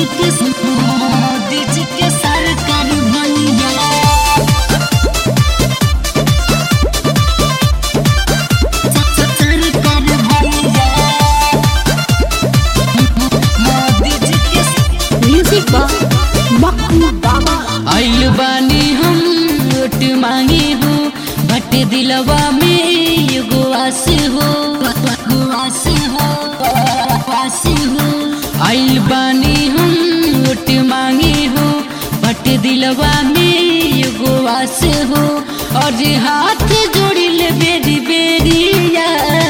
के मोदी जी के सरकार भैया सरकार भैया मोदी जी के म्यूजिक बा मक्कू बाबा आइल बानी हम वोट मांगे हो बट दिलवा में एगो आस हो आस हो आस हो आइल बानी हम वोट मांगे हो बट दिलवा में एगो आस हो और हाथ जोड़िल बेरी बेरिया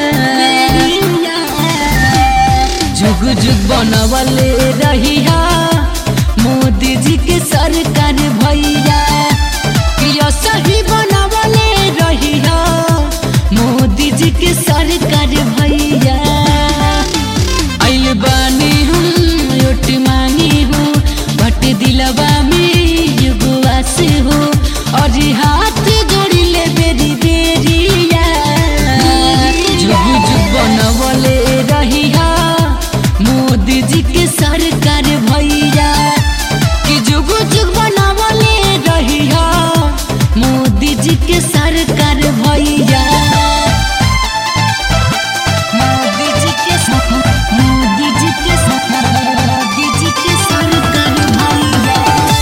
जुग जुग बनवले रहिया मोदी जी के सरकार भैया प्रिय सही बनवले रहिया मोदी जी के सरकार भैया आइल बानी हम रोट मांगी हूँ बट दिलवा में एगो आस हो और हाथ जोड़ी ले बेरी बेरिया जुग जुग बनवले रहिया मोदी जी के सरकार भैया कि जुग जुग बनवले रहिया मोदी जी के सरकार भैया मोदी जी के मोदी जी के मोदी जी के सरकार भैया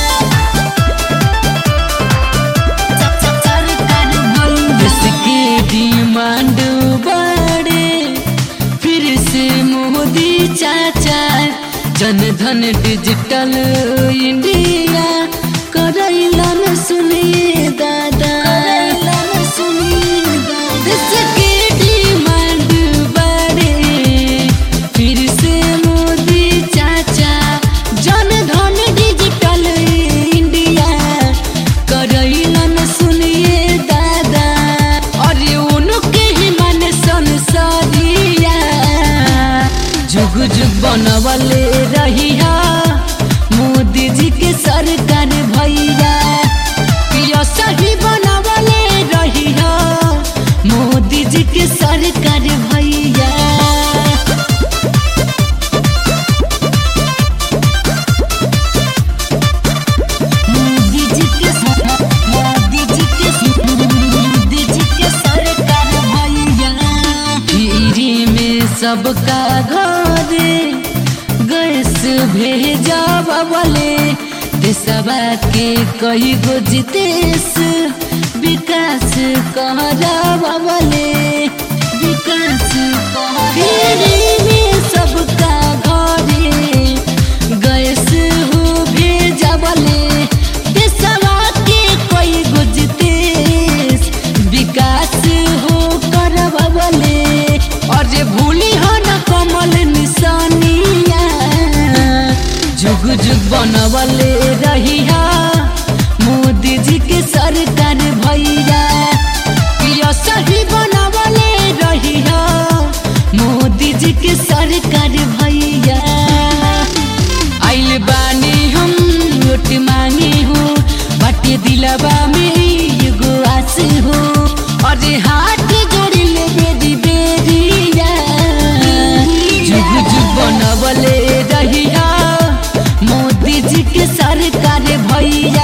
सरकार भैया जिसके डिमांड बढ़े फिर से मोदी चाचा जन धन डिजिटल इंडिया करैलन सुनिए दादा करैलन सुनिए दादा इसके डिमांड बढ़े फिर से मोदी चाचा जन धन डिजिटल इंडिया करैलन सुनिए दादा अरे उनके ही मन संसारिया जुग जुग बनवले रहिया मोदी जी के सरकार भैया प्रिय सही बनवले रहिया मोदी जी के सरकार भैया मोदी जी के मोदी जी के मोदी जी के सरकार भैया फ्री में सबका घरे गैस भेजा बबले देशवा के कई गो जितेश विकास कहरा बबले विकास फ्री में सबका घरे गैस हो भेजबले देशवा के कोई गुजतेस विकास हो करबले और जे भूली हो न कमल निशानिया जुग जुग बनवले रहिया मोदी जी के सरकार भैया प्रिय सही बनवले रहिया मोदी जी के सरकार भैया आइल बानी हम वोट मांगे हो बाटे दिलवा में एगो आस हो और हाथ जोड़ी ले बेरी बेरिया जुग जुग बनवले रहिया मोदी जी के सरकार भैया